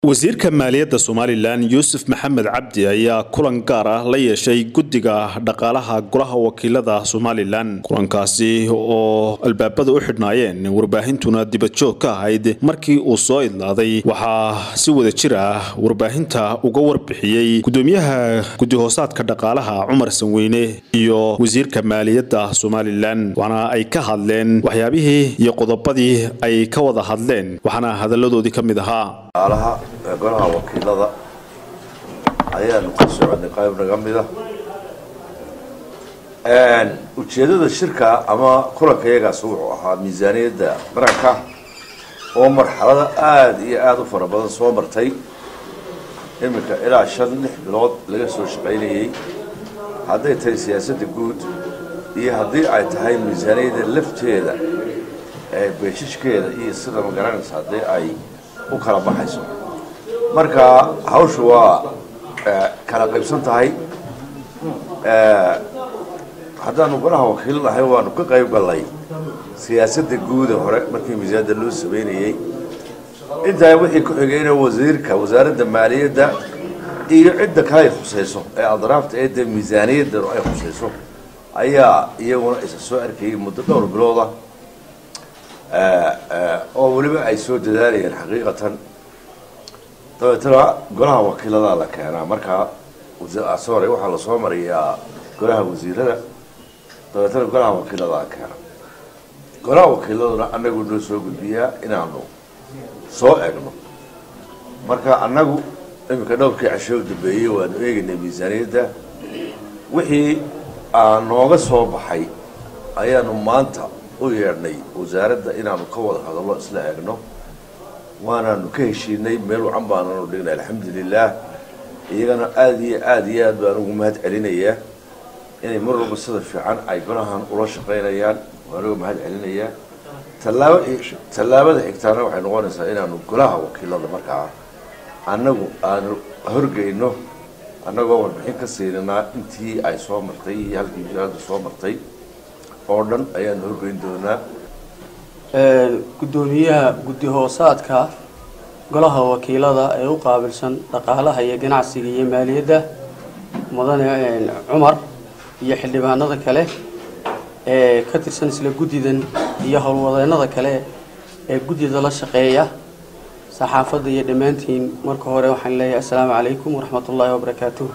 wasiirka maaliyadda somalilan yuusuf maxamed cabdi ayaa kulan gaar ah la yeeshay guddiga dhaqaalaha golaha wakiilada somalilan kulankaasi oo albaabada u xidhnaayeen warbaahintuna dibadjoog ka ahayd markii uu soo idlaaday waxaa si wada jir ah warbaahinta uga warbixiyey gudoomiyaha guddi-hoosaadka dhaqaalaha cumar sanweyne iyo wasiirka maaliyadda somalilan waxaana ay ka hadleen waxyaabihii iyo qodobadii ay ka wada hadleen waxaana hadalladoodii ka mid ahaa alaha golaha wakiilada ayaanu ka soconay qayb naga mida ujeedada shirka ama kulanka iyagaas wuxuu ahaa miisaaniyadda qaranka oo marxalada aada iyo aada u fara badan soo martay iminka ilaa shan lix bilood laga soo shaqaynayey hadday tahay siyaasadda guud iyo haddii ay tahay miisaaniyadda lafteeda ee beeshishkeeda iyo sida ma garanaysa haddii ay u kala baxayso marka hawshu waa kala qaybsan tahay haddaanu golaha wakiil nahay waanu ka qayb gallay siyaasadda guuda hore markii miisaaniyadda loo sameynayey intaa wixii ku xigayna wasiirka wasaaradda maaliyadda iyo cidda kale ay khusayso ee adraafta ee dee miisaaniyadda ay khusayso ayaa iyaguna isa soo arkayay muddo dhowr bilooda oo weliba ay soo dadaalayeen xaqiiqatan dabeetana golaha wakiiladaa la keenaa markaa sore waxaa lasoo mariyaa golaha wasiirada dabeetana golaha wakiiladaa la keena golaha wakiiladuna anagu noo soo gudbiyaa inaanu soo egno marka annagu iminka dhowrkii casho u dambeeyey waanu eegaynay miisaaniyadda wixii nooga soo baxay ayaanu maanta u yeedhnay wasaaradda inaanu ka wada hadallo isla eegno waanaanu ka heshiinay meel wacan baananu dhignay alxamdulilah iyagana aada iyo aada iyo aad baan ugu mahad celinayaa inay mar walba sida fiican ay golahan ula shaqaynayaan waan uga mahad celinayaa tallaaba tallaabada xigtaana waxay noqonaysaa inaanu golaha wakiilada markaa annagu aanu horgeyno annagoo warbixin ka siinanaa intii ay soo martay iyo halkii misaanada soo martay oo dhan ayaanu horgeyn doonaa guddoomiyaha guddi-hoosaadka golaha wakiilada ee u qaabilsan dhaqaalaha iyo ganacsiga iyo maaliyadda mudane cumar iyo xildhibaanada kale ee ka tirsan isla guddidan iyo howlwadeennada kale ee guddida la shaqeeya saxaafadda iyo dhammaantiin marka hore waxaan leeyahay assalaamu calaykum waraxmat ullaahi wabarakaatuh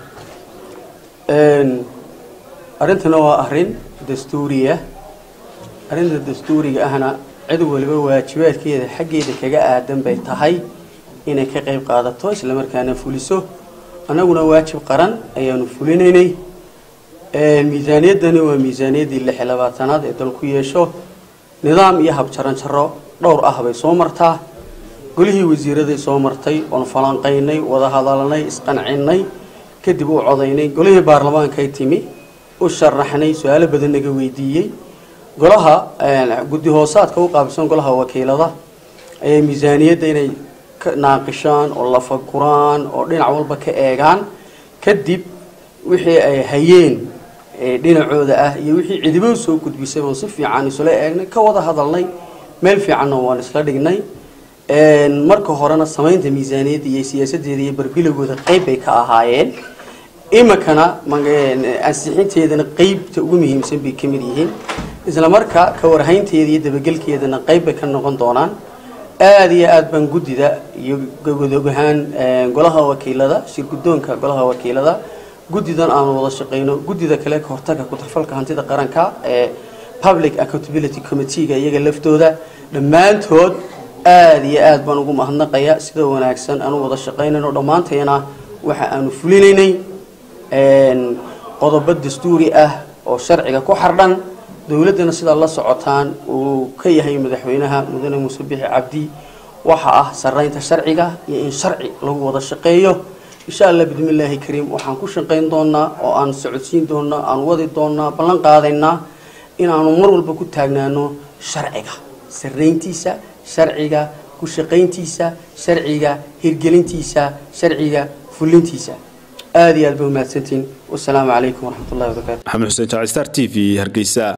arrintana waa arrin dastuuriya arrinta dastuuriga ahna cid waliba waajibaadkeeda xaggeeda kaga aadan bay tahay inay ka qayb qaadato islamarkaana fuliso annaguna waajib qaran ayaanu fulinaynay miisaaniyaddani waa miisaaniyaddii lix iyo labaatanaad ee dalku yeesho nidaam iyo habjaranjaro dhowr ah bay soo martaa golihii wasiiraday soo martay oon falanqaynay wada hadalnay isqancinay kadib u codaynay golihii baarlamaankay timi u sharaxnay su-aalo badan naga weydiiyey golaha guddi hoosaadka u qaabilsan golaha wakiilada ayay miisaaniyadda inay ka naaqishaan oo lafaguraan oo dhinac walba ka eegaan kadib wixii ay hayeen dhinacooda ah iyo wixii cidibo soo gudbisay oon si fiican isula eegnay ka wada hadalnay meel fiicanna waan isla dhignay marka horena samaynta miisaaniyadda iyo siyaasadeeda iyo barbilowgooda qeyb bay ka ahaayeen iminkana ansixinteedana qeybta ugu muhiimsan bay kamid yihiin isla marka ka warhaynteeda iyo dabagelkeedana qeyb bay ka noqon doonaan aada iyo aada baan guddida iyo godogahaan golaha wakiilada shirgudoonka golaha wakiilada guddidan aanu wada shaqeyno guddida kale ka hortaga ku-tarfalka hantida qaranka ee public accountability committeega iyaga laftooda dhammaantood aada iyo aada baan ugu mahadnaqaya sida wanaagsan aanu wada shaqeynayno dhammaanteena waxa aanu fulinaynay qodobo dastuuri ah oo sharciga ku xardhan dowladdana sidaa la socotaan uu ka yahay madaxweynaha mudane muuse bixi cabdi waxa ah saraynta sharciga iyo in sharci lagu wada shaqeeyo insha allah bismillaahi kariim waxaan ku shaqayn doonaa oo aan socodsiin doonaa aan wadi doonaa ballan qaadaynaa inaanu mar walba ku taagnaano sharciga sarayntiisa sharciga ku shaqayntiisa sharciga hirgelintiisa sharciga fulintiisa aada iyo aad ba umahadsantiin wasalaamu calaykum waraxmat ullahi wabarakaatu maxamed xuseen jaacistar t v hargeysa